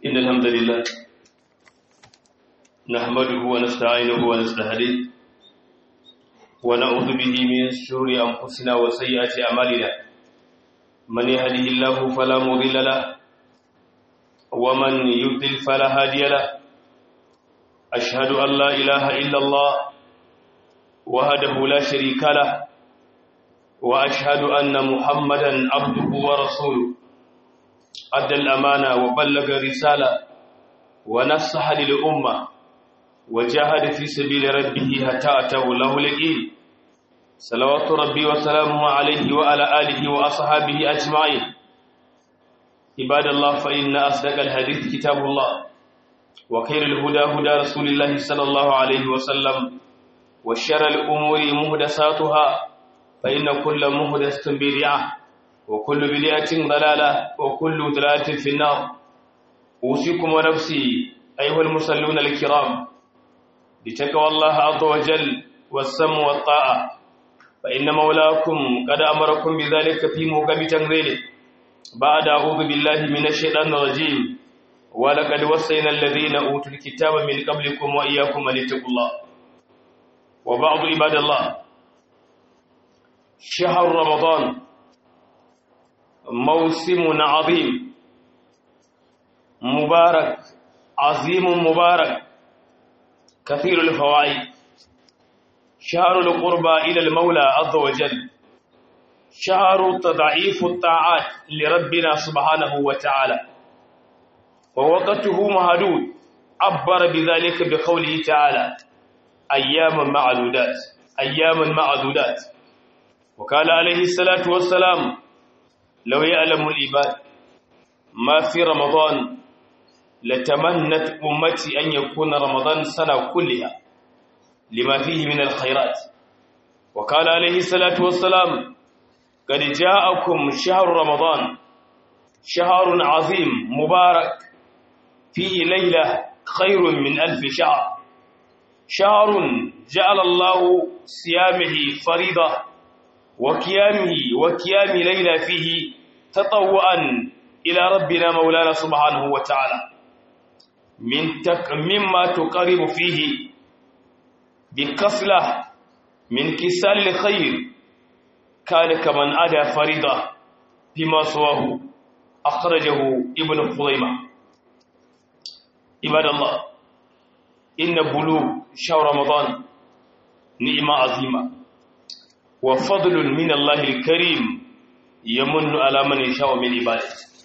إن الحمد لله نحمده ونستعينه ونستهديه ونعوذ به من شرور أنفسنا وسيئات أعمالنا من يهده الله فلا مضل له ومن يضلل فلا هادي له أشهد أن لا إله إلا الله وحده لا شريك له وأشهد أن محمدا عبده ورسوله أدى الأمانة وبلغ الرسالة ونصح للأمة وجاهد في سبيل ربه حتى أتاه له اليقين صلوات ربي وسلامه عليه وعلى آله وأصحابه أجمعين عباد الله فإن أصدق الحديث كتاب الله وخير الهدى هدى رسول الله صلى الله عليه وسلم وشر الأمور مهدساتها فإن كل مهدسة بدعة وكل بدعة ضلالة وكل ضلالة في النار أوصيكم ونفسي أيها المصلون الكرام بتقوى الله عز وجل والسم والطاعة فإن مولاكم قد أمركم بذلك في موكب تنزيله بعد أعوذ بالله من الشيطان الرجيم ولقد وصينا الذين أوتوا الكتاب من قبلكم وإياكم أن اتقوا الله وبعض عباد الله شهر رمضان موسم عظيم مبارك عظيم مبارك كثير الفوائد شهر القربى إلى المولى عز وجل شهر تضعيف الطاعات لربنا سبحانه وتعالى ووقته مهدود عبر بذلك بقوله تعالى أياما معدودات أياما معدودات وقال عليه الصلاة والسلام لو يعلم العباد ما في رمضان لتمنت أمتي أن يكون رمضان سنة كلها لما فيه من الخيرات وقال عليه الصلاة والسلام قد جاءكم شهر رمضان شهر عظيم مبارك فيه ليلة خير من ألف شهر شهر جعل الله صيامه فريضة وقيامه وقيام ليلة فيه تطوعا إلى ربنا مولانا سبحانه وتعالى من تك مما تقرب فيه بكسلة من كسال الخير كان كمن أدى فريضة بما سواه أخرجه ابن خزيمة عباد الله إن بلوغ شهر رمضان نعمة عظيمة وفضل من الله الكريم يمن على من يشاء من عباده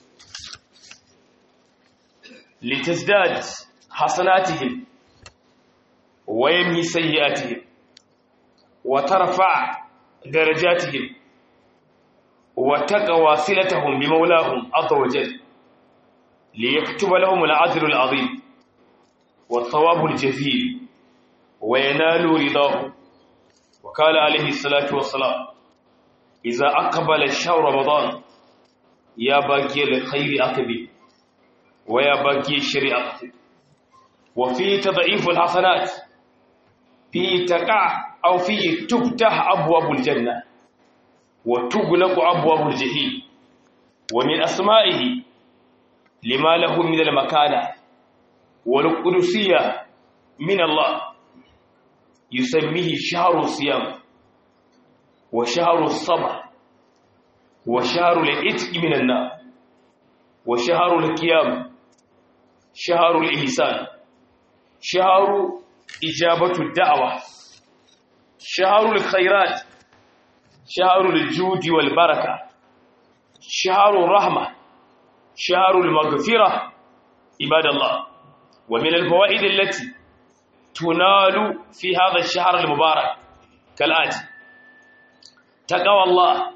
لتزداد حسناتهم ويمهي سيئاتهم وترفع درجاتهم وتقوى صلتهم بمولاهم عز وجل ليكتب لهم العدل العظيم والثواب الجزيل وينالوا رضاه وقال عليه الصلاة والسلام إذا أقبل الشهر رمضان يا باقي الخير أقبل ويا باقي الشر أقبل وفيه تضعيف الحسنات فيه تقع أو فيه تفتح أبواب الجنة وتغلق أبواب الجحيم ومن أسمائه لما له من المكانة والقدسية من الله يسميه شهر الصيام وشهر الصبر وشهر العتق من النار وشهر القيام شهر الإحسان شهر إجابة الدعوة شهر الخيرات شهر الجود والبركة شهر الرحمة شهر المغفرة عباد الله ومن الفوائد التي تنال في هذا الشهر المبارك كالآتي تقوى الله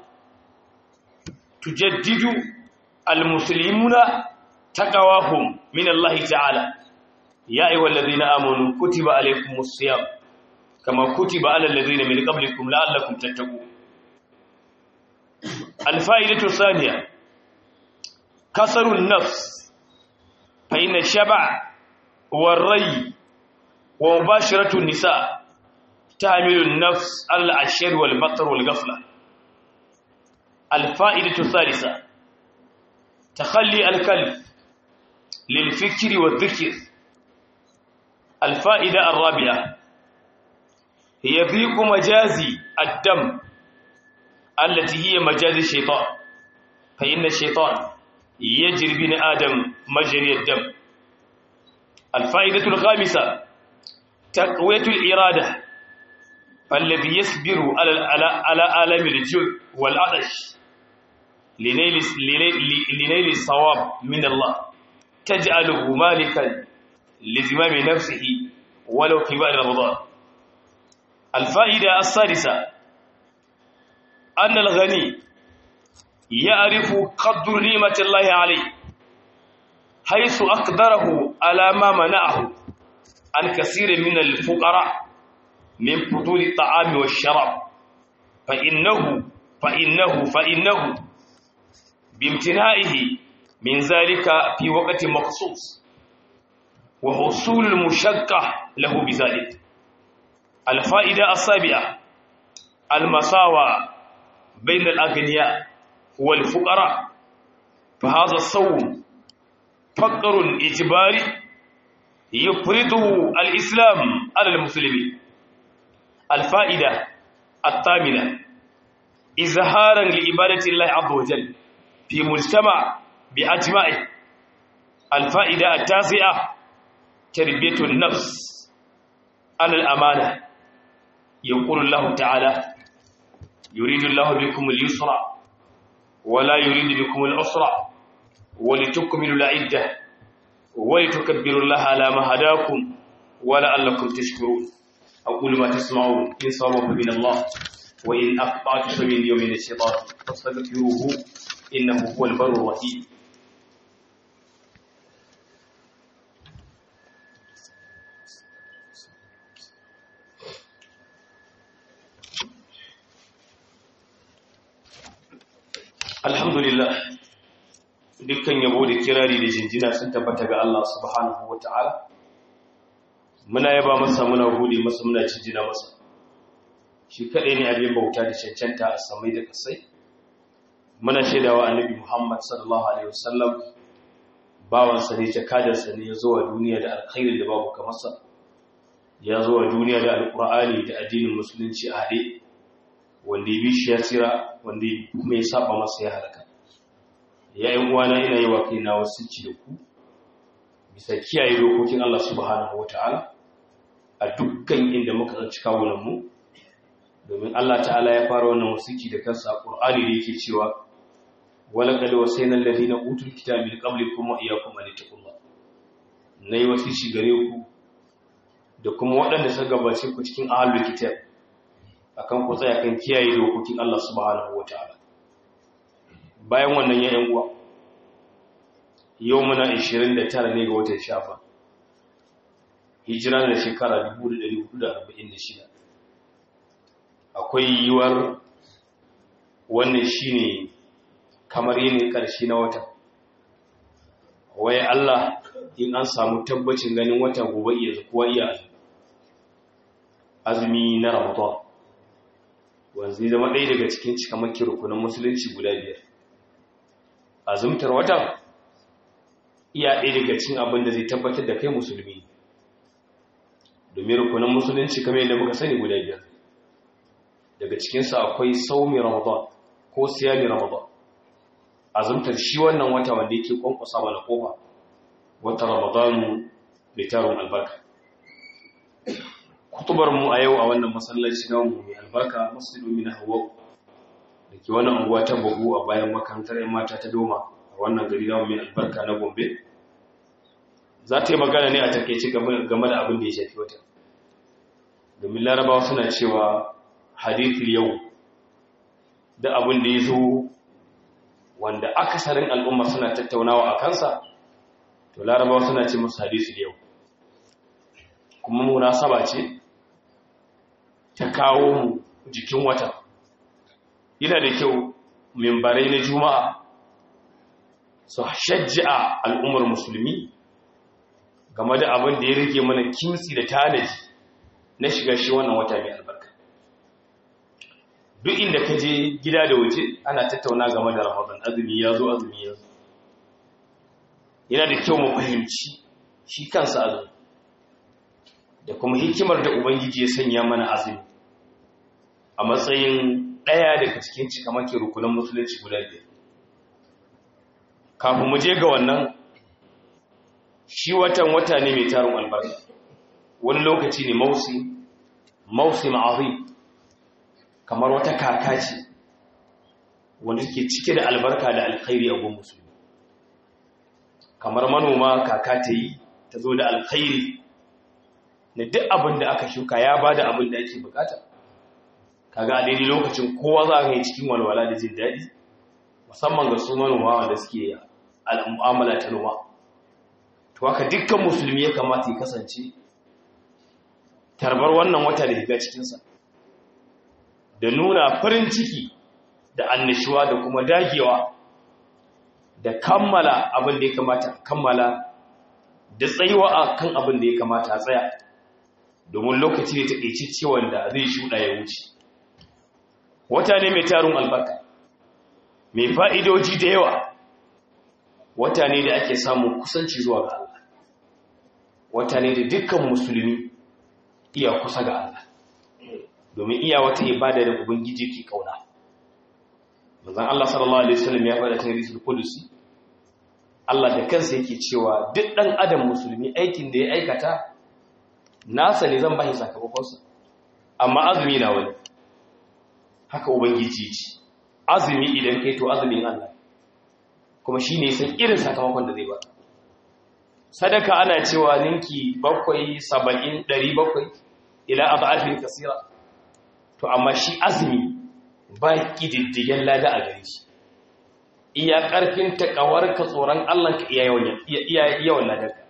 تجدد المسلمون تقواهم من الله تعالى يا أيها الذين آمنوا كتب عليكم الصيام كما كتب على الذين من قبلكم لعلكم تتقون الفائدة الثانية كسر النفس فإن الشبع والري ومباشرة النساء تعمل النفس على العشر والبطر والغفلة الفائدة الثالثة تخلي الكلب للفكر والذكر الفائدة الرابعة هي ضيق مجاز الدم التي هي مجاز الشيطان فإن الشيطان يجري بن آدم مجري الدم الفائدة الخامسة تقوية الإرادة فالذي يصبر على على على آلام الجوع والعطش لنيل لنيل الصواب من الله تجعله مالكا لزمام نفسه ولو في بعد رمضان الفائدة السادسة أن الغني يعرف قدر نعمة الله عليه حيث أقدره على ما منعه عن كثير من الفقراء من فضول الطعام والشراب فإنه فإنه فإنه بامتنائه من ذلك في وقت مخصوص وحصول المشقة له بذلك الفائدة السابعة المساواة بين الأغنياء والفقراء فهذا الصوم فقر إجباري يفرضه الإسلام على المسلمين الفائدة الثامنة إظهارا لعبادة الله عز وجل في مجتمع بأجمعه الفائدة التاسعة تربية النفس على الأمانة يقول الله تعالى يريد الله بكم اليسر ولا يريد بكم العسر ولتكملوا العدة ولتكبروا الله على ما هداكم ولعلكم تشكرون أقول ما تسمعون إن صواب من الله وإن أخطأت فمن يوم الشيطان فاستغفروه إنه هو البر الرحيم alhamdulillah dukkan yabo da kirari da jinjina sun tabbata ga Allah subhanahu wata'ala muna yaba masa muna gode masa muna jinjina masa shi kadai ne abin bauta da cancanta a samai da kasai muna shaidawa annabi Muhammad sallallahu alaihi wasallam bawansa ne jakadarsa ne ya zo wa duniya da alkhairin da babu kamar sa ya zo wa duniya da alqur'ani da addinin musulunci a haɗe wanda ya bi shi ya tsira wanda kuma ya saba masa ya halaka yayin uwana ina yi wa kaina wasu ci da ku bisa kiyaye dokokin Allah subhanahu wataala a dukkan inda muka tsanci kawunan mu domin Allah ta'ala ya fara wannan wasiki da kansa a Qur'ani da yake cewa wala qad wasayna alladhina utul kitaba min qablikum wa iyyakum an taqullah nayi wasici gare ku da kuma waɗanda suka gabace ku cikin ahlul kitab akan ku tsaya kan kiyaye dokokin Allah subhanahu wataala bayan wannan ya yan uwa yau muna 29 ne ga watan shafa hijira da shekara 1446 akwai yiwuwar wannan shine kamar yin karshe na wata waye Allah in an samu tabbacin ganin wata gobe iya kuwa iya azumi na Ramadan wanzu zama ɗaya daga cikin cikamakin rukunan musulunci guda biyar azumtar watan iya ɗaya daga cikin abin da zai tabbatar da kai musulmi domin rukunan musulunci kamar yadda muka sani guda biyar daga cikinsa akwai saumi ramadan ko siyami ramadan azumtar shi wannan wata wanda yake kwankwasa mana kofa wata ramadanu mai tarin albarka kutubar mu a yau a wannan masallaci na mu mai albarka masjidu min hawa da ke wannan unguwa ta bugu a bayan makarantar yan mata ta doma a wannan gari na mai albarka na gombe za ta yi magana ne a takaice game da abin da ya shafi wata domin larabawa suna cewa hadithul yau da abin da ya zo wanda akasarin al'umma suna tattaunawa a kansa to larabawa suna ce musu hadithul yau kuma munasaba ce ta kawo mu jikin wata yana da kyau mimbarai na juma'a su shajja'a al'ummar musulmi game da abin da ya rike mana kimtsi da tanaji na shiga shi wannan wata mai albarka duk inda ka je gida da waje ana tattauna game da ramadan azumi ya zo azumi ya zo yana da kyau mu fahimci shi kansa azumi da kuma hikimar da ubangiji ya sanya mana azumi a matsayin ɗaya daga cikin cikamakin rukunan musulunci guda biyar kafin mu je ga wannan shi watan wata ne mai tarin albarka wani lokaci ne mausi mausi ma'azim kamar wata kaka ce wanda ke cike da albarka da alkhairi a gun musulmi kamar manoma kaka ta yi ta zo da alkhairi na duk abin da aka shuka ya ba da abin da ake bukata kaga a daidai lokacin kowa za ka yi cikin walwala da jin daɗi musamman ga su manoma wanda suke al'amala ta noma to haka dukkan musulmi ya kamata ya kasance tarbar wannan wata da shiga cikinsa da nuna farin ciki da annashuwa da kuma dagewa da kammala abin da ya kamata kammala da tsayuwa a kan abin da ya kamata a tsaya domin lokaci ne taƙaice wanda zai shuɗa ya wuce wata ne mai tarin albarka mai fa'idoji da yawa wata ne da ake samun kusanci zuwa ga Allah wata ne da dukkan musulmi iya kusa ga Allah domin iya wata ibada da ubangiji ke kauna manzon Allah sallallahu alaihi wasallam ya faɗa cikin hadisul qudusi Allah da kansa yake cewa duk dan adam musulmi aikin da ya aikata nasa ne zan bashi sakamakon sa amma azumi na wani haka ubangiji ce azumi idan kai to azumin Allah kuma shine san irin sakamakon da zai ba sadaka ana cewa ninki bakwai saba'in ɗari bakwai ila ab'afin kasira to amma shi azumi ba ƙididdigen lada a gare shi iya ƙarfin taƙawar ka tsoron Allah ka iya yawan ladarka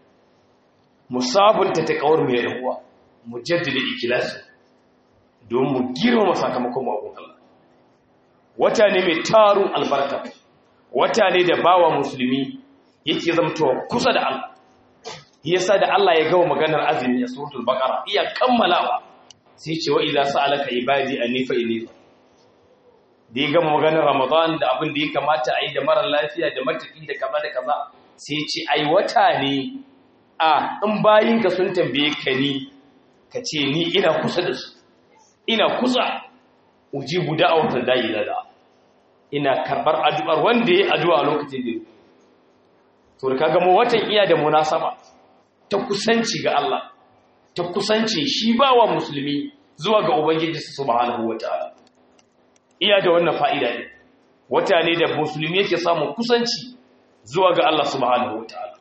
musabunta taƙawar mai yawa mu jaddada ikilasu don mu girmama sakamakon ma'abun Allah wata ne mai tarun albarka wata ne da bawa musulmi yake zamtowa kusa da Allah yasa da Allah ya gawa maganar azumi a suratul baqara iya kammalawa sai ce wa idza sa'alaka ibadi anni fa inni da ya gama maganar ramadan da abin da ya kamata a yi da mara lafiya da mataki da kaza da kaza sai ce ai wata ne a in bayinka sun tambaye ka ni ka ce ni ina kusa da su ina kusa ujibu da'awatul da'i da ina karbar addu'ar wanda ya addu'a lokacin da to da kaga mu watan iya da munasaba ta kusanci ga Allah ta kusanci shi bawa musulmi zuwa ga ubangiji subhanahu wataala iya da wannan fa'ida ne wata ne da musulmi yake samun kusanci zuwa ga Allah subhanahu wataala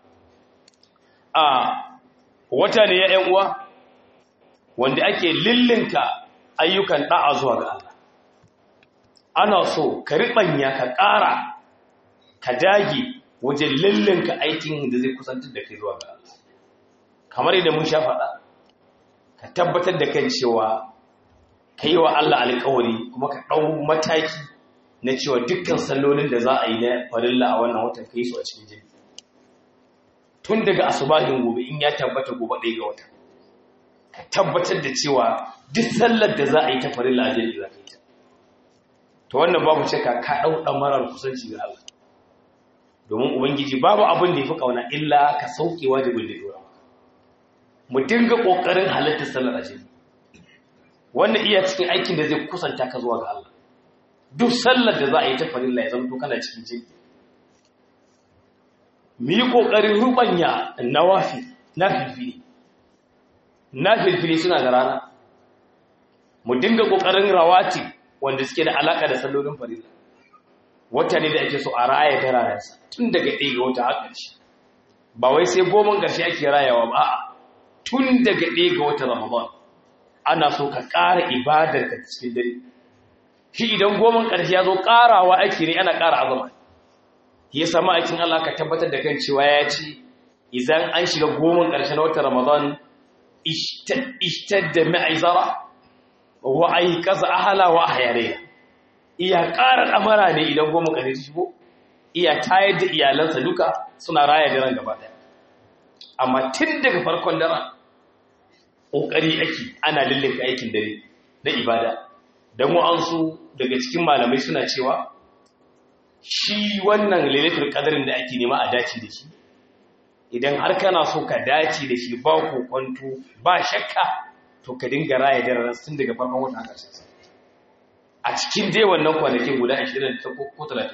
a wata ne ya ƴan uwa wanda ake lillinka ayyukan da'a zuwa ga Allah ana so ka riɓanya ka ƙara ka dage wajen lillinka aikin da zai kusantar da kai zuwa ga Allah kamar yadda mun sha faɗa ka tabbatar da kan cewa ka yi wa Allah alƙawari kuma ka ɗau mataki na cewa dukkan sallolin da za a yi na farilla a wannan watan ka yi su a cikin jini tun daga asubahin gobe in ya tabbata gobe ɗaya ga wata ka tabbatar da cewa duk sallar da za a yi ta farilla a jini za ka yi ta to wannan babu shakka ka ɗau ɗamarar kusanci ga Allah domin ubangiji babu abin da ya fi ƙauna illa ka sauke wajibin da dora mu dinga ƙoƙarin halittar sallar ajiyar wannan iya cikin aikin da zai kusanta ka zuwa ga Allah duk sallar da za a yi ta farilla ya zama to kana cikin jini mu yi ƙoƙarin rubanya nawafi na filfili na filfili suna da rana mu dinga ƙoƙarin rawati wanda suke da alaƙa da sallolin farilla wata ne da ake so a raya ta rayarsa tun daga ɗaya ga wata har ƙarshe ba wai sai goman ƙarshe ake rayawa ba a tun daga ɗaya ga wata ramadan ana so ka ƙara ibadar ka cikin dare shi idan goman ƙarshe ya zo ƙarawa ake ne ana ƙara azama ya sama aikin Allah ka tabbatar da kan cewa ya ce idan an shiga goman ƙarshe na wata ramadan ishtadda ma'izara wa ai kaza ahala wa ahyare iya ƙara ɗamara ne idan goma ƙare shigo iya tayar da iyalansa duka suna raya daren gaba ɗaya amma tun daga farkon daren ƙoƙari ake ana lullunka aikin dare na ibada don wa'ansu daga cikin malamai suna cewa shi wannan lailatul qadarin da ake nema a dace da shi idan har kana so ka dace da shi ba kwanto ba shakka to ka dinga raya daren tun daga farkon wata haka sai a cikin dai wannan kwanakin guda 20 ko 30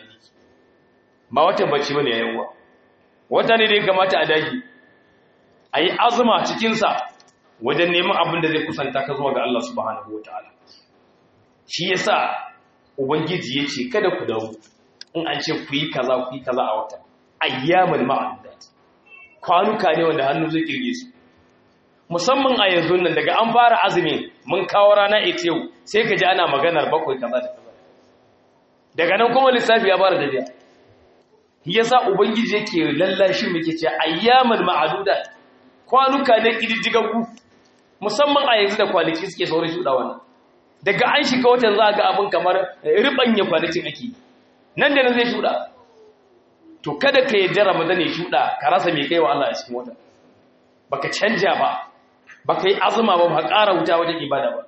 ba watan bacci bane yayin uwa wata ne da ya kamata a dage a yi azuma cikinsa wajen neman abin da zai kusanta ka zuwa ga Allah subhanahu wataala shi yasa ubangiji ya ce kada ku dawo in an ce ku yi kaza ku yi kaza a wata ayyamul ma'adudat kwanuka ne wanda hannu zai kirge su musamman a yanzu nan daga an fara azumi mun kawo rana ita yau sai ka ji ana maganar bakwai kaza da kaza daga nan kuma lissafi ya fara tafiya yasa ubangiji yake lallashi muke ce ayyamul ma'adudat kwanuka ne kididdigaggu musamman a yanzu da kwanaki suke saurin shuɗa wannan daga an shiga watan za ga abin kamar ribanya kwanakin ake nan da nan zai shuɗa to kada ka yadda ramadan ya shuɗa ka rasa mai kaiwa Allah a cikin watan baka canja ba baka yi azuma ba ba ƙara wuta wajen ibada ba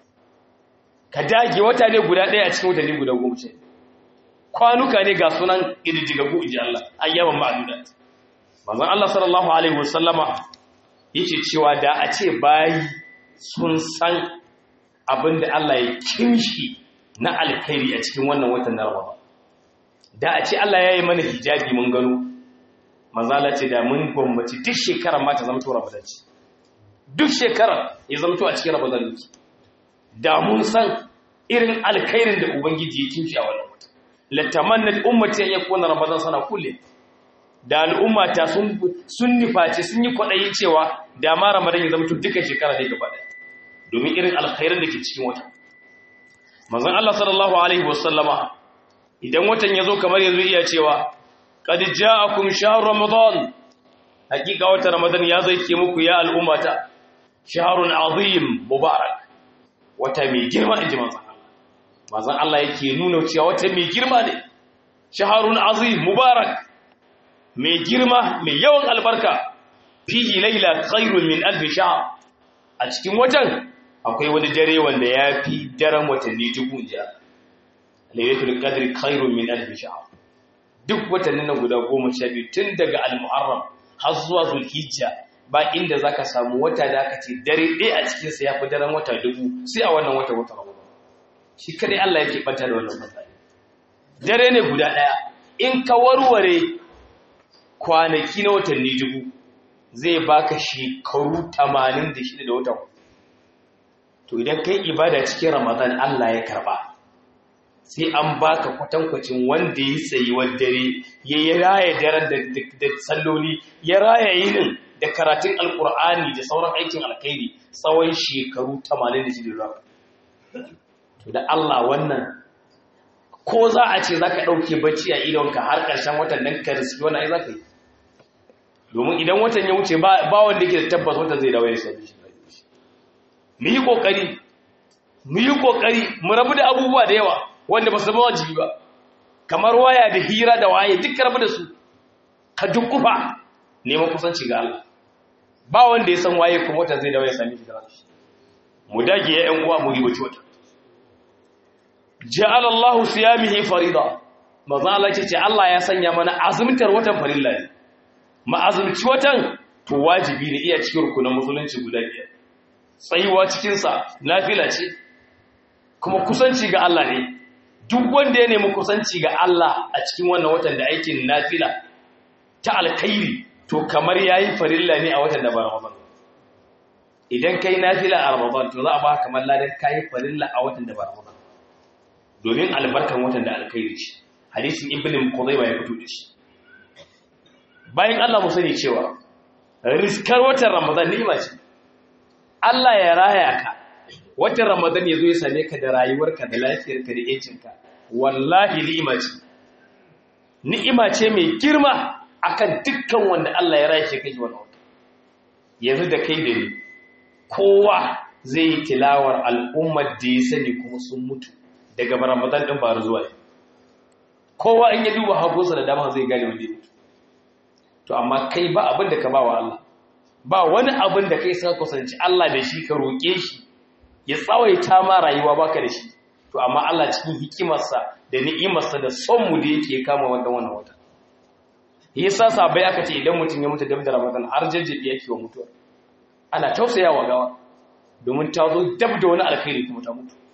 ka dage wata ne guda ɗaya a cikin watanni guda goma ce kwanuka ne ga sunan ƙididdigaggu inji Allah ayyaman ma'adudat manzon Allah sallallahu alaihi wasallama yake cewa da a ce bayi sun san abin da Allah ya kimshi na alkhairi a cikin wannan watan na Ramadan da a ce Allah ya yi mana hijabi mun gano mazala ce da mun gwammaci duk shekarar ma ta zama to Ramadan ce duk shekarar ya zama to a cikin Ramadan ne da mun san irin alkhairin da ubangiji ya kimshi a wannan watan latamannat ummati an yakuna Ramadan sana kulle da al'ummata sun sun nifaci sun yi kwaɗayi cewa da ma Ramadan ya zama to duka shekara ne gaba ɗaya domin irin alkhairar da ke cikin wata manzon Allah sallallahu alaihi wasallama idan watan yazo kamar yanzu iya cewa qad ja'akum shahr ramadan hakika wata ramadan ya zai ke muku ya al'ummata shahrun azim mubarak wata mai girma inji manzon Allah manzon Allah yake nuna cewa wata mai girma ne shahrun azim mubarak mai girma mai yawan albarka fihi layla khairun min alf shahr a cikin watan akwai wani dare wanda ya fi daren watanni dubu jiya lailatul qadri khairun min alf shahr duk watannin nan guda goma sha biyu tun daga al-muharram har zuwa zulhijja ba inda zaka samu wata da aka ce dare ɗaya a cikin sa yafi daren wata dubu sai a wannan wata wata ramadan shi kadai Allah yake banta da wannan matsala dare ne guda ɗaya in ka warware kwanaki na watanni dubu zai baka shekaru 86 da wata to idan kai ibada cikin ramadan Allah ya karba sai an baka kwatankwacin wanda ya tsayi dare ya yi raya daren da salloli ya raya yinin da karatun alkur'ani da sauran aikin alkhairi tsawon shekaru 86 da to da Allah wannan ko za a ce za ka ɗauke bacci a idonka har ƙarshen watan nan ka riski wani ai za ka yi domin idan watan ya wuce ba wanda ke da tabbas watan zai dawo ya sami shi mu yi ƙoƙari mu yi ƙoƙari mu rabu da abubuwa da yawa wanda ba su zama wajibi ba kamar waya da hira da waye duk rabu da su ka dukkufa neman kusanci ga Allah ba wanda ya san waye kuma watan zai dawo ya sami shi da shi mu dage ya ƴan uwa mu ribaci wata ja'ala Allah siyamihi farida maza Allah ce Allah ya sanya mana azumtar watan farilla ne ma azumci watan to wajibi ne iya cikin rukunin musulunci guda biyar tsayuwa cikinsa nafila ce kuma kusanci ga Allah ne duk wanda ya nemi kusanci ga Allah a cikin wannan watan da aikin nafila ta alkhairi to kamar yayi farilla ne a watan da ba Ramadan idan kai nafila a Ramadan to za a ba kamar ladan kai farilla a watan da ba Ramadan domin albarkan watan da alkhairi ce hadisin ibn Qudayba ya fito da shi bayan Allah mu sani cewa riskar watan Ramadan ni'ima ce Allah ya raya ka watan Ramadan ya zo ya same ka da rayuwarka da lafiyarka da yancinka wallahi ni'ima ce ni'ima ce mai girma akan dukkan wanda Allah ya raya shi kai wannan wata yanzu da kai da ni kowa zai yi tilawar al'ummar da ya sani kuma sun mutu daga Ramadan din ba zuwa kowa in ya duba hagunsa da dama zai gane wanda ya mutu to amma kai ba abin da ka ba wa Allah ba wani abin da kai suka kusanci Allah da shi ka roƙe shi ya tsawaita ma rayuwa baka da shi to amma Allah cikin hikimarsa da ni'imarsa da son mu da yake kama wannan wannan wata yasa sabai aka ce idan mutum ya mutu dab da ramadan har jajjabi yake wa mutuwa ana tausayawa gawa domin ta zo dab da wani alkhairi kuma ta mutu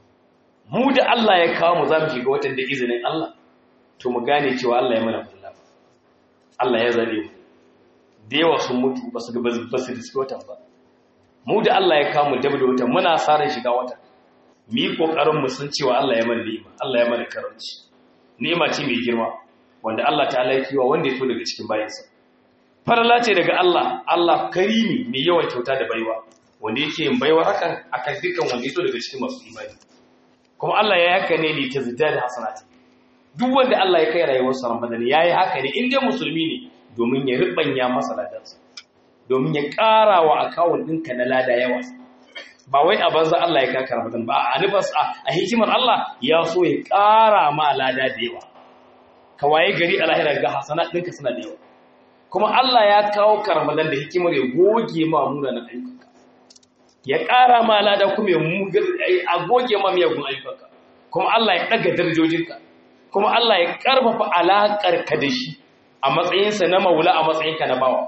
mu da Allah ya kawo mu za mu shiga watan da izinin Allah to mu gane cewa Allah ya mana kulla Allah ya zabe mu da yawa sun mutu ba su ba su riski watan ba mu da Allah ya kawo mu dab da watan muna sa ran shiga watan mu yi kokarin mu san cewa Allah ya mana ni'ima Allah ya mana karanci ni'ima ce mai girma wanda Allah ta'ala ya kiwa wanda ya so daga cikin bayansa farala ce daga Allah Allah karimi mai yawan kyauta da baiwa wanda yake yin baiwa hakan akan dukkan wanda ya so daga cikin masu imani kuma Allah ya haka ne li tazdad hasanati duk wanda Allah ya kai rayuwar sa Ramadan yayi haka ne in dai musulmi ne domin ya ribanya masa ladansa domin ya ƙara wa akawun ɗinka na lada yawa ba wai a banza Allah ya kaka Ramadan ba a nufas a hikimar Allah ya so ya ƙara ma lada da yawa ka waye gari a lahira ga hasana ɗinka suna da yawa kuma Allah ya kawo ka Ramadan da hikimar ya goge ma munanan ayyukanka ya ƙara ma lada kuma a goge ma miyagun ayyukanka kuma Allah ya ɗaga darajojinka kuma Allah ya ƙarfafa alaƙarka da shi a matsayinsa na maula a matsayinka na bawa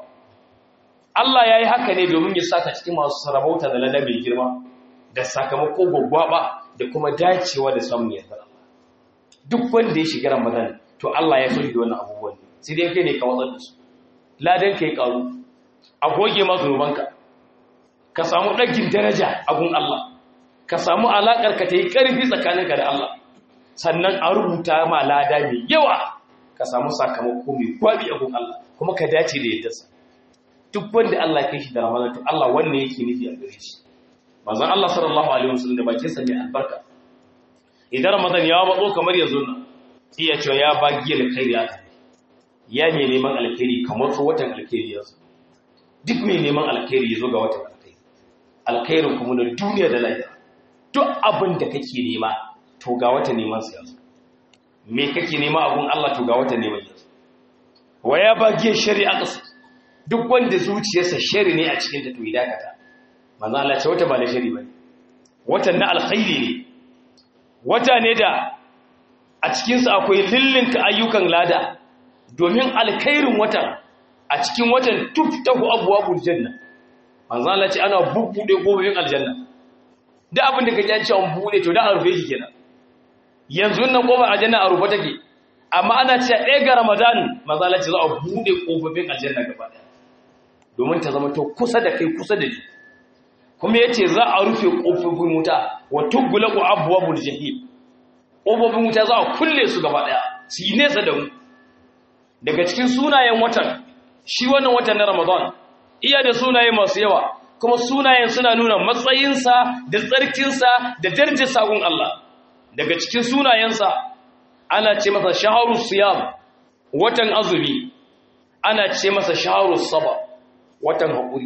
Allah ya yi haka ne domin ya saka cikin masu sarabauta da lada mai girma da sakamako gwaggwaba da kuma dacewa da samun yardar Allah duk wanda ya shiga Ramadan to Allah ya so shi da wannan abubuwan sai dai kai ne ka watsar da su ladan ka yi karu a goge ma zunubanka ka samu ɗagin daraja a gun Allah ka samu alaƙar ka ta yi ƙarfi tsakaninka da Allah sannan a rubuta ma lada mai yawa ka samu sakamako mai gwabi a gun Allah kuma ka dace da yaddarsa duk wanda Allah ya kai shi da Ramadan to Allah wanne yake nufi a gare shi manzon Allah sallallahu alaihi wasallam da bakin sa mai albarka idan Ramadan ya matso kamar yanzu nan iya cewa ya ba giyar alkhairi aka ya mai neman alkhairi kamar so watan alkhairi yanzu duk mai neman alkhairi ya zo ga watan alkhairi alkhairin kuma na duniya da lahira duk abin da kake nema to ga watan neman sa yanzu me kake nema abun Allah to ga watan neman yanzu wa ya ba giyar shari'a kasu duk wanda zuciyarsa shari ne a cikin ta to idakata manzo Allah ce wata ba da shari bane watan na alkhairi ne wata ne da a cikin sa akwai lillinka ayyukan lada domin alkhairin watan a cikin watan tuftahu abwabul janna manzo Allah ce ana bubbude gobin aljanna da abin da kake an ce an bude to da an rufe shi kenan yanzu nan kofar aljanna a rufe take amma ana cewa ɗaya ga ramadan manzo Allah ce za a bude kofofin aljanna gaba ɗaya domin ta zama to kusa da kai kusa da ni kuma yace za a rufe kofofin wuta wa tughlaqu abwabul jahim kofofin wuta za a kulle su gaba daya su yi nesa da mu daga cikin sunayen watan shi wannan watan na Ramadan iya da sunaye masu yawa kuma sunayen suna nuna matsayinsa da tsarkinsa da darajar sagun Allah daga cikin sunayensa ana ce masa shaharus siyam watan azumi ana ce masa shaharus saba watan haƙuri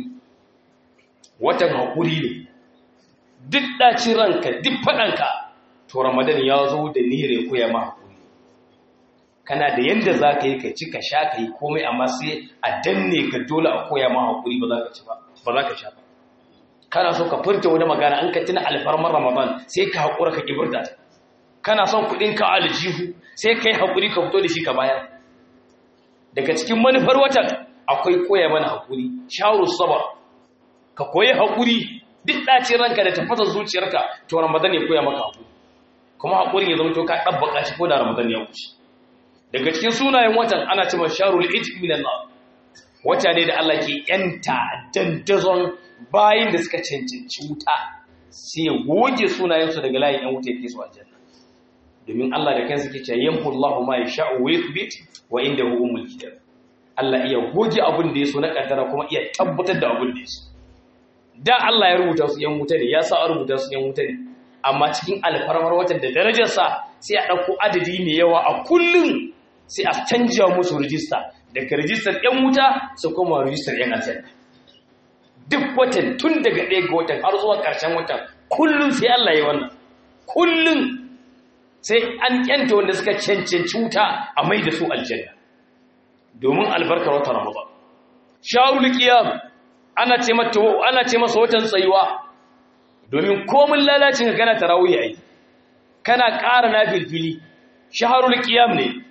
watan haƙuri ne duk ɗacin ranka duk faɗanka to ramadan ya zo da nire koya ma haƙuri kana da yadda za ka yi ka ci ka sha ka yi komai amma sai a danne ka dole a koya ma haƙuri ba za ka ci ba ba za ka sha ba kana so ka furta wani magana an ka tuna alfarmar ramadan sai ka haƙura ka ƙibirta ta kana son kuɗin ka aljihu sai ka yi haƙuri ka fito da shi ka bayar daga cikin manufar watan akwai koya mana haƙuri shawarar saba ka koyi haƙuri duk ɗacin ranka da tafasa zuciyarka to ramadan ya koya maka haƙuri kuma haƙurin ya zama to ka ɗabbaka shi ko da ramadan ya wuce daga cikin sunayen watan ana cewa sharul ijmi minan nar wata ne da Allah ke yanta dandazon bayin da suka cancanci wuta sai ya goge sunayensu daga layin yan wuta ya kai su aljanna domin Allah da kansa ke cewa yamhu Allahu ma yasha'u wa yuthbit wa indahu umul kitab Allah iya goge abin da ya so na kaddara kuma iya tabbatar da abin da ya so da Allah ya rubuta su yan wuta ne ya sa a rubuta su yan wuta ne amma cikin alfarmar watan da darajarsa sai a ɗauko adadi mai yawa a kullum sai a canja musu rijista daga rijistar yan wuta su koma rijistar yan aljanna duk watan tun daga ɗaya ga watan har zuwa ƙarshen watan kullum sai Allah ya wannan kullum sai an kyanta wanda suka cancanci wuta a mai da su aljanna domin albarkar watan ramadan sharul qiyam ana ce mata ana ce masa watan tsayuwa domin komin lalacin ka kana tarawih ai kana ƙara na filfili shaharul qiyam ne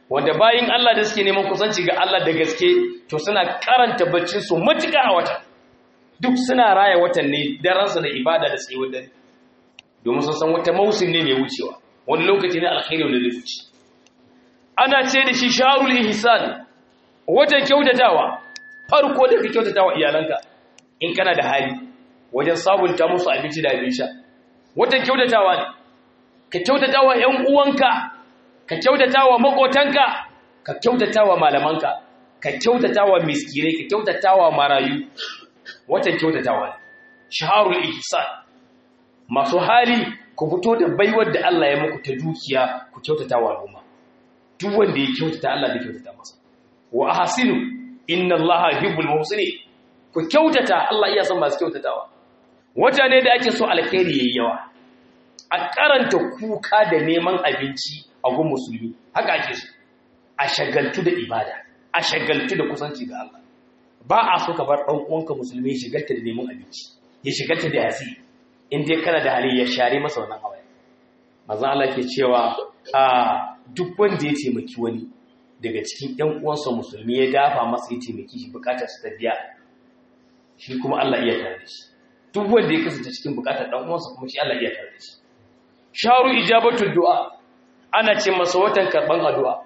wanda bayin Allah da suke neman kusanci ga Allah da gaske to suna karanta baccin su matuƙa a wata duk suna raya watan ne daransa da ibada da tsayuwar dare domin sun san wata mausin ne mai wucewa wani lokaci ne alkhairi wanda zai wuce ana ce da shi sharul ihsan watan kyautatawa farko da ka kyautatawa iyalanka in kana da hali wajen sabunta musu abinci da abin sha watan kyautatawa ne ka kyautatawa ƴan uwanka ka kyautatawa makotanka ka kyautatawa malamanka ka kyautatawa miskinai ka kyautatawa marayu watan kyautatawa ne shaharul ihsan masu hali ku fito da baiwar da Allah ya muku ta dukiya ku kyautatawa al'umma duk wanda ya kyautata Allah zai kyautata masa wa ahsinu inna Allaha yuhibbul muhsinin ku kyautata Allah iya son masu kyautatawa wata ne da ake so alkhairi yayi yawa a karanta kuka da neman abinci a gun musulmi haka ake so a shagaltu da ibada a shagaltu da kusanci ga Allah ba a so ka bar dan uwanka musulmi ya shagalta da neman abinci ya shagalta da yasi in dai kana da hali ya share masa wannan hawaye manzo Allah ke cewa a duk wanda ya taimaki wani daga cikin ɗan uwansa musulmi ya dafa masa ya taimaki shi bukatar su ta biya shi kuma Allah iya tare da shi duk wanda ya kasance cikin bukatar ɗan uwansa kuma shi Allah iya tare da shi sharu ijabatul du'a ana ce masa watan karban addu'a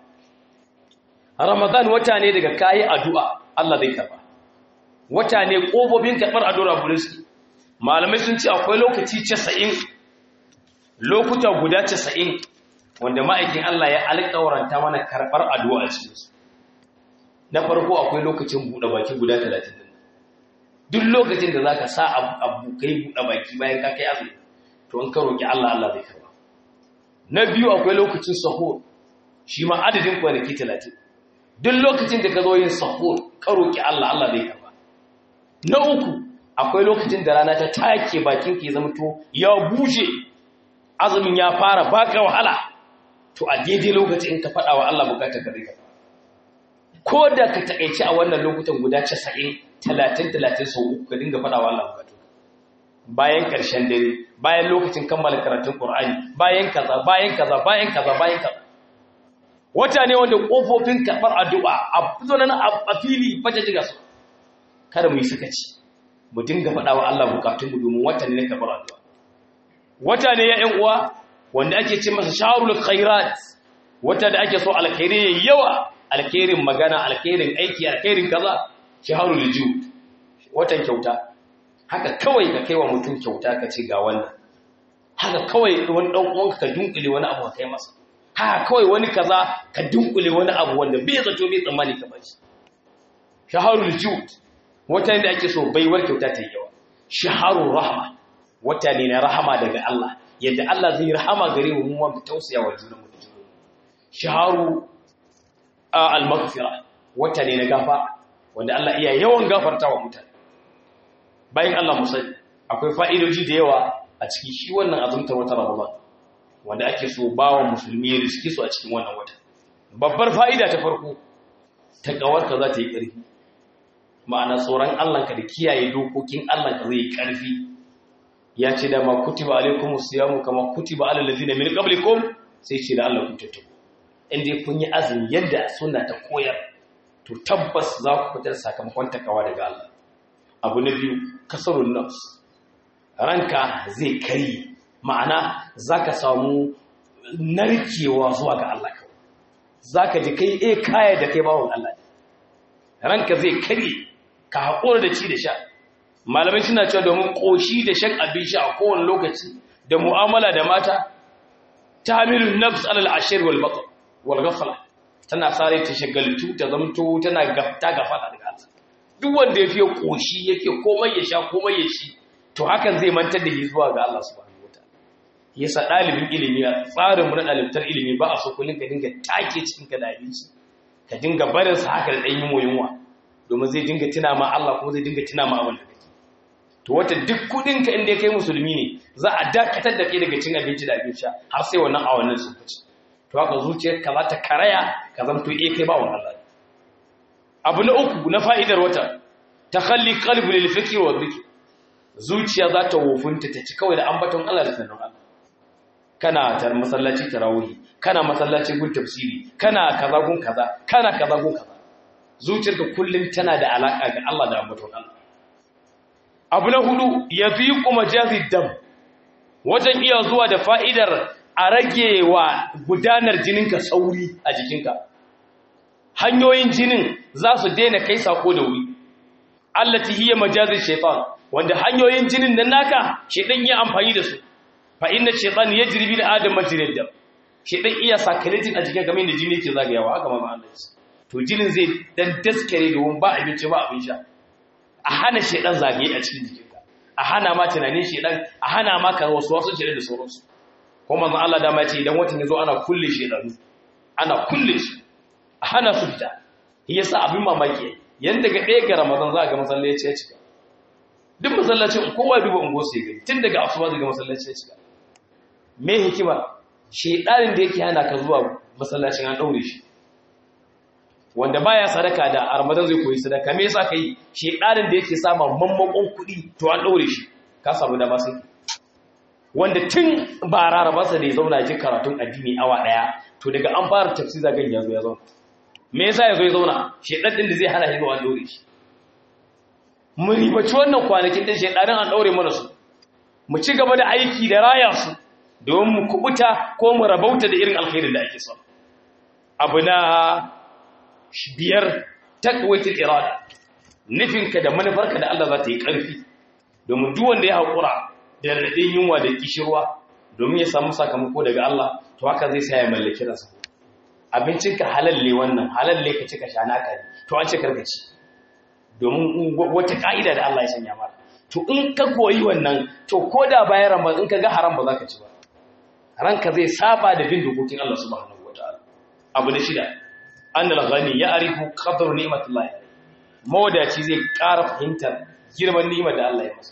Ramadan wata ne daga kayi addu'a Allah zai karba wata ne kofofin karbar addu'a burinsu malamai sun ce akwai lokaci 90 lokuta guda 90 wanda ma'aikin Allah ya alƙawaranta mana karɓar addu'a a cikinsu. Na farko akwai lokacin buɗe baki guda talatin din. Duk lokacin da za ka sa abu kai buɗe baki bayan ka kai azumi, to in ka roƙi Allah Allah zai karɓa. Na biyu akwai lokacin sahur, shi ma adadin kwanaki talatin. Duk lokacin da ka zo yin sahur, ka roƙi Allah Allah zai karɓa. Na uku akwai lokacin da rana ta take bakin ke zama to ya bushe azumin ya fara baka wahala to a daidai lokacin ka faɗa wa Allah bukatar ka rika ko da ka takaici a wannan lokutan guda 90 30 30 sau uku ka dinga faɗa wa Allah bukatu bayan ƙarshen dare bayan lokacin kammala karatun Qur'ani bayan kaza bayan kaza bayan kaza bayan kaza wata ne wanda kofofin karɓar addu'a a fito nan a fili fata jiga su kada mu yi sakaci mu dinga faɗa wa Allah bukatunmu domin wata ne na karɓar addu'a wata ne ya ƴan uwa wanda ake ce masa shaharul khairat wata da ake so alkhairi yayi yawa alkhairin magana alkhairin aiki alkhairin kaza shaharul jud watan kyauta haka kawai ka kaiwa mutum kyauta ka ce ga wannan haka kawai wani dan uwanka ka dunkule wani abu ka kai masa haka kawai wani kaza ka dunkule wani abu wanda bai zato bai tsammani ka bashi shaharul jud wata ne da ake so baiwar kyauta ta yi yawa shaharul rahma wata ne na rahama daga Allah yadda Allah zai rahama gare mu mu mu tausaya wa junanmu da junanmu shaharu al-maghfira wata ne na gafa wanda Allah iya yawan gafarta wa mutane bayan Allah musai akwai fa'idoji da yawa a cikin shi wannan azumtar wata Ramadan wanda ake so bawa musulmi ya riski su a cikin wannan wata babbar fa'ida ta farko ta kawarka za ta yi ƙarfi ma'ana tsoron Allah ka da kiyaye dokokin Allah ka zai yi ƙarfi ya ce da ma kutiba alaikum siyamu kama kutiba alal ladina min qablikum sai ce da Allah ku tattaku inda kun yi azumi yadda sunna ta koyar to tabbas za ku fitar sakamakon takawa daga Allah abu na biyu kasarun nafs ranka zai kari ma'ana zaka samu narkewa zuwa ga Allah kawai zaka ji kai eh kaya da kai bawon Allah ranka zai kari ka haƙura da ci da sha malamai suna cewa domin ƙoshi da shan abin sha a kowane lokaci da mu'amala da mata ta hamilun nafs alal ashir wal batar wal ghafla tana sare ta shagaltu ta zamto tana gafta gafala daga Allah duk wanda yafi ƙoshi yake komai ya sha komai ya ci to hakan zai mantar da shi zuwa ga Allah subhanahu wataala yasa dalibin ilimi a tsarin mu na dalibtar ilimi ba a so kullun ka dinga take cikin ka da abinci ka dinga barin sa haka da dan yunwa yunwa domin zai dinga tuna ma Allah kuma zai dinga tuna ma abin da kake to wata duk kudin ka inda kai musulmi ne za a dakatar da kai daga cin abinci da abin sha har sai wannan awannin sun fice to haka zuciyar ka za ta karaya ka zanto eh kai ba wannan Allah abu na uku na fa'idar wata takhalli qalbi lil fikri wa dhikr zuciya za ta wofinta ta ci kawai da ambaton Allah da sanin Allah kana tar masallaci tarawih kana masallaci gun tafsiri kana kaza gun kaza kana kaza gun kaza zuciyarka kullum tana da alaka ga Allah da ambaton Allah abu na hudu yafiqu majazid dam wajen iya zuwa da fa'idar a rage wa gudanar jininka sauri a jikinka hanyoyin jinin za su daina kai sako da wuri allati hiya majazin shaytan wanda hanyoyin jinin nan naka shedan ya amfani da su fa inna shaytan yajri bil adam majrid dam shedan iya sakalatin a jikin game da jini yake zagayawa haka manzo Allah to jinin zai dan daskare domin ba abinci ba abin sha a hana shedan zagaye a cikin jikinka a hana ma tunanin shedan a hana ma ka wasu wasu shedan da sauransu ko manzo Allah da ma ce idan watan yazo ana kulle shedanu ana kulle shi a hana su fita yasa abin mamaki yanda ga ɗaya ga Ramadan za a ga masallaci ya cika duk masallacin kowa duba ungo sai gani tun daga asuba daga masallaci ya cika me hikima shedanin da yake hana ka zuwa masallacin an daure shi wanda baya sadaka da Ramadan zai koyi sadaka me yasa kai shedanin da yake sama mammakon kuɗi to an daure shi ka samu dama sai wanda tun ba rarrabarsa da ya zauna ji karatun addini awa daya to daga an fara tafsir zagan ya zo ya zauna me yasa ya zo ya zauna shedan din da zai hana shi zuwa an daure shi mu ribaci wannan kwanakin din shedanin an daure mana su mu ci gaba da aiki da raya su domin mu kubuta ko mu rabauta da irin alkhairin da ake so abu na biyar taqwatul irada nufinka da manufarka da Allah za ta yi ƙarfi domin duk wanda ya haƙura da raɗin yunwa da kishirwa domin ya samu sakamako daga Allah to haka zai sa ya mallaki ransa abincinka halalle wannan halalle ka cika sha naka ne to an ce karka ci domin wata ka'ida da Allah ya sanya maka to in ka koyi wannan to ko da bayan ramadan in ka ga haram ba za ka ci ba ranka zai saba da bin dokokin Allah subhanahu wataala abu da shida annal ghani ya'rifu qadru ni'matillahi mawadaci zai ƙara fahimtar girman ni'imar da Allah ya masa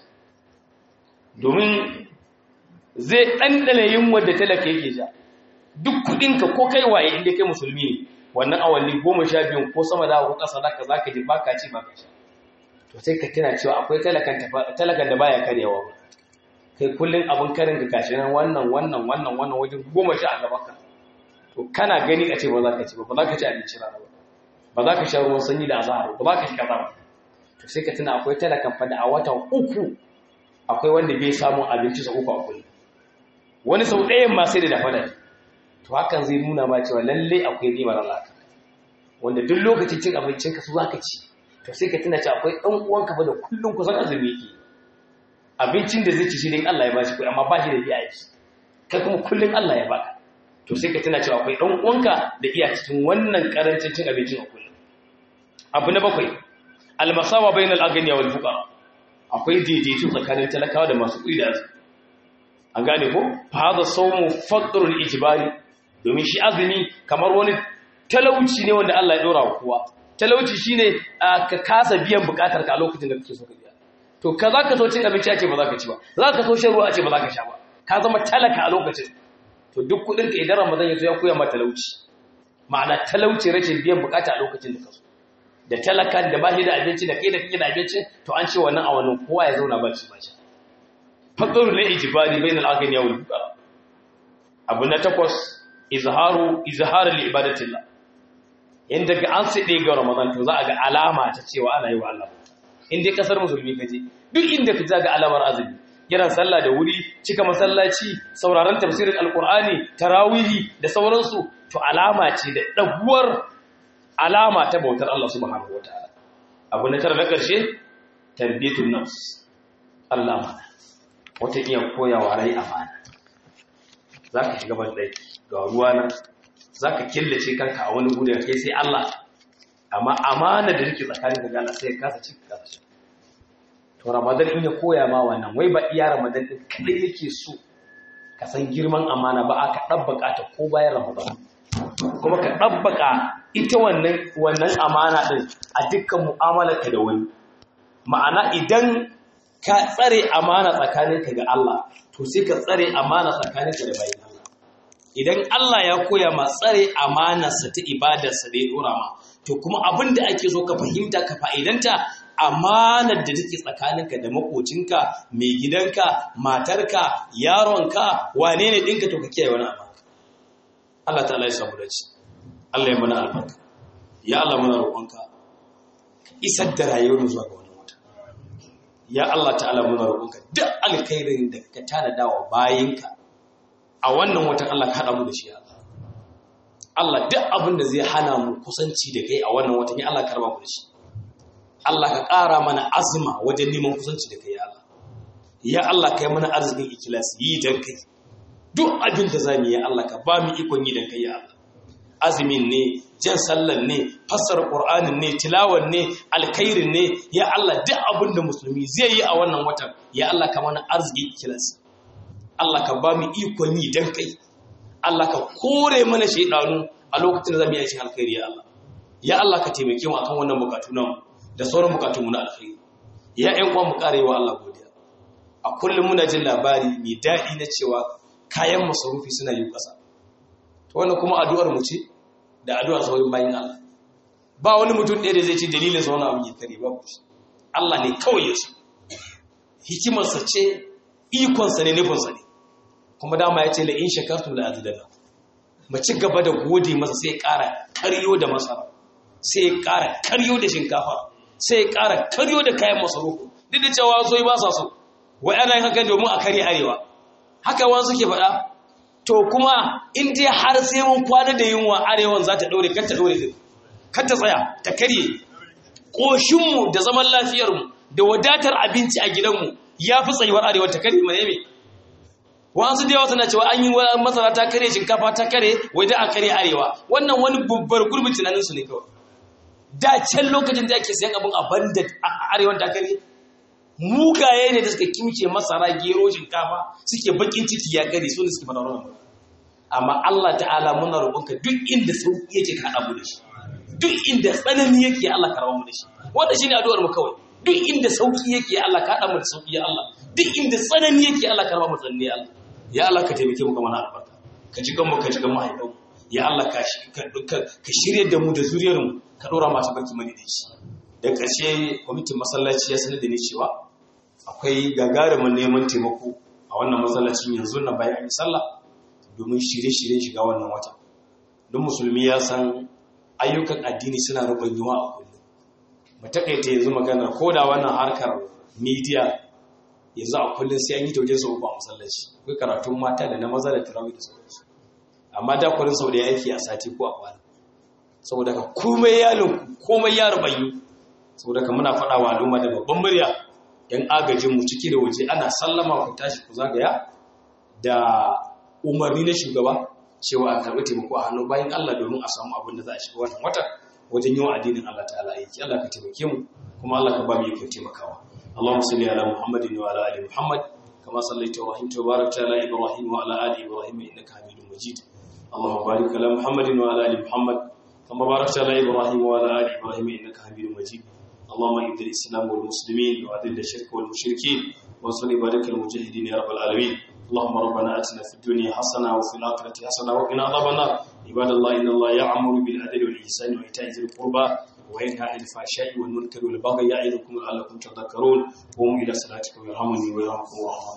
domin zai ɗanɗana yunwar da talaka yake ja duk kuɗinka ko kai waye inda kai musulmi ne wannan awanni goma sha biyun ko sama da ko ƙasa da ka za ka ji baka ci baka sha to sai ka tuna cewa akwai talakan da baya karyawa ba kai kullum abin karin ka kashi nan wannan wannan wannan wannan wajen goma sha a gaban ka to kana gani a ce ba za ka ci ba ba za ka ci abinci rana ba ba za ka sha ruwan sanyi da azahar ba za ka shi kaza ba to sai ka tuna akwai talakan fa da a watan uku akwai wanda bai samu abinci sa uku a kullum wani sau ɗayan ma sai da dafa da to hakan zai nuna ma cewa lalle akwai nimar Allah wanda duk lokacin cin abincin ka su zaka ci to sai ka tuna cewa akwai ɗan uwanka fa da kullum kusan azumi yake abincin da zai ci shi din Allah ya bashi kuɗi amma ba shi da biya yake kai kuma kullum Allah ya baka to sai ka tuna cewa akwai ɗan uwanka da iya cikin wannan karancin cin abincin a kullum abu na bakwai almasawa bainal aghniya wal fuqara akwai daidaito tsakanin talakawa da masu kuɗi da azumi an gane ko fa hada sawmu faqrul ijbari domin shi azumi kamar wani talauci ne wanda Allah ya dora wa kowa talauci shine ka kasa biyan bukatar ka a lokacin da kake so ka biya to ka zaka so cin abinci a ce ba za ka ci ba za ka so shan ruwa a ce ba za ka sha ba ka zama talaka a lokacin to duk kudin ka idan Ramadan ya zo ya koya ma talauci ma'ana talauci rashin biyan bukata a lokacin da ka so da talakan da ba shi da abinci da kai da kake da abinci to an ce wannan a wannan kowa ya zauna ba shi ba shi fadar na ijibari bainal aghniya wal fuqara abu na takwas izharu izhar li ibadatillah inda ga an sai ga ramadan to za a ga alama ta cewa ana yi wa Allah in dai kasar musulmi kaje duk inda ka ga alamar azumi kiran sallah da wuri cika masallaci sauraron tafsirin alqur'ani tarawihi da sauransu to alama ce da daguwar alama ta bautar Allah subhanahu wataala abu na tara na karshe tarbiyatun nafs Allah mana wata iya koyawa rai amana za ka shiga banɗaki ga ruwa nan za ka killace kanka a wani gudu kai sai Allah amma amana da rike tsakanin ka gana sai kasa ci kasa ci to ramadan in ya koya ma wannan wai ba iya ramadan din kadai yake so ka san girman amana ba aka dabbaka ta ko bayan ramadan kuma ka dabbaka ita wannan wannan amana din a dukkan mu'amalarka da wani ma'ana idan ka tsare amana tsakaninka ga Allah to sai ka tsare amana tsakaninka da bayin Allah idan Allah ya koya ma tsare amanarsa ta ibadarsa da ya dora ma to kuma abin da ake so ka fahimta ka fa'idanta amanar da take tsakaninka da makocinka mai gidanka matarka yaronka wane ne ɗinka to ka kiyaye wani amana Allah ta'ala ya samu dace Allah ya mana albarka ya Allah muna roƙonka isar da rayuwar zuwa ga wani wata ya Allah ta'ala muna roƙonka duk alkhairin da ka tanada wa bayinka a wannan watan Allah ka haɗa mu da shi ya Allah Allah duk abin da zai hana mu kusanci da kai a wannan watan ya Allah ka raba mu da shi Allah ka ƙara mana azuma wajen neman kusanci da kai ya Allah ya Allah ka yi mana arzikin ikilasi yi dan kai duk abin da zamu yi Allah ka ba mu ikon yi dan kai ya Allah azumin ne jan sallan ne fassara qur'anin ne tilawan ne alkhairin ne ya Allah duk abin da musulmi zai yi a wannan watan ya Allah ka mana arziki ikilasi Allah ka ba mu ikon yi dan kai Allah ka kore mana shaidanu a lokacin da zamu yi aikin alkhairi ya Allah ya Allah ka taimake mu akan wannan bukatu namu da sauran bukatun mu na alkhairi ya ƴan uwa mu kare wa Allah godiya a kullum muna jin labari mai daɗi na cewa kayan masarufi suna yin ƙasa to wannan kuma addu'ar mu ce da addu'ar sauran bayin Allah ba wani mutum ɗaya da zai ce dalilin sa wani abu ya kare ba shi Allah ne kawai ya so hikimarsa ce ikonsa ne nufinsa ne kuma dama ya ce la in shakartum la azidana mu ci gaba da gode masa sai ya ƙara karyo da masara sai ya ƙara karyo da shinkafa sai ya ƙara karyo da kayan masarufu duk da cewa so ba sa so wai ana yin haka domin a karye arewa haka wani suke faɗa to kuma in dai har sai mun kwana da yunwa arewan za ta ɗore kan ta ɗore kan ta tsaya ta karye ƙoshinmu da zaman lafiyarmu da wadatar abinci a gidanmu ya fi tsayuwar arewa ta karye mai mai wasu da yawa suna cewa an yi masara ta kare shinkafa ta kare wai da a kare arewa wannan wani babbar gurbin tunaninsu ne kawai da can lokacin da ake sayan abin a banda a arewan ta kare mugaye ne da suka kimce masara gero shinkafa suke bakin ciki ya kare su ne suke fara wannan amma Allah ta'ala muna roƙonka duk inda sauki yake ka haɗa mu da shi duk inda tsanani yake Allah ka rawa mu da shi wannan shine addu'ar mu kawai duk inda sauki yake Allah ka haɗa mu da sauki ya Allah duk inda tsanani yake Allah ka rawa mu tsanani ya Allah ya Allah ka taimake mu kamar albarka ka ji ganmu ka ji gan mahaifanmu ya Allah ka ka shirye da mu da zuriyar mu ka dora masu barki mani da shi da ƙarshe kwamitin masallaci ya sanar da ni cewa akwai gagarumin neman taimako a wannan masallacin yanzu na bayan yi sallah domin shirye-shiryen shiga wannan wata don musulmi ya san ayyukan addini suna rubanyuwa a kullum mu takaita yanzu maganar ko da wannan harkar media yanzu a kullum sai an yi tauje sau ba masallaci akwai karatun mata da na maza da tarawih da sauransu amma da kullum sau da yake a sati ko a kwana saboda ka komai ya komai ya rubayu saboda ka muna faɗa wa al'umma da babban murya yan agajin mu ciki da waje ana sallama ku tashi ku zagaya da umarni na shugaba cewa a karɓi taimako a hannun bayan Allah domin a samu abin da za a shiga wannan wata wajen yawan addinin Allah ta'ala yake Allah ka taimake mu kuma Allah ka ba mu ikon taimakawa اللهم صل على محمد وعلى ال محمد كما صليت ورحمت وباركت على ابراهيم وعلى ال ابراهيم انك حميد مجيد اللهم بارك على محمد وعلى ال محمد كما باركت على ابراهيم وعلى ال ابراهيم انك حميد مجيد اللهم اعز الاسلام والمسلمين واذل الشرك والمشركين وانصر عبادك المجاهدين يا رب العالمين اللهم ربنا اتنا في الدنيا حسنه وفي الاخره حسنه وقنا عذاب النار عباد الله ان الله يعمر بالعدل والاحسان وايتاء ذي القربى وينهى عن الفحشاء والمنكر والبغي يعظكم لعلكم تذكرون قوموا الى صلاتكم يرحمني ويرحمكم الله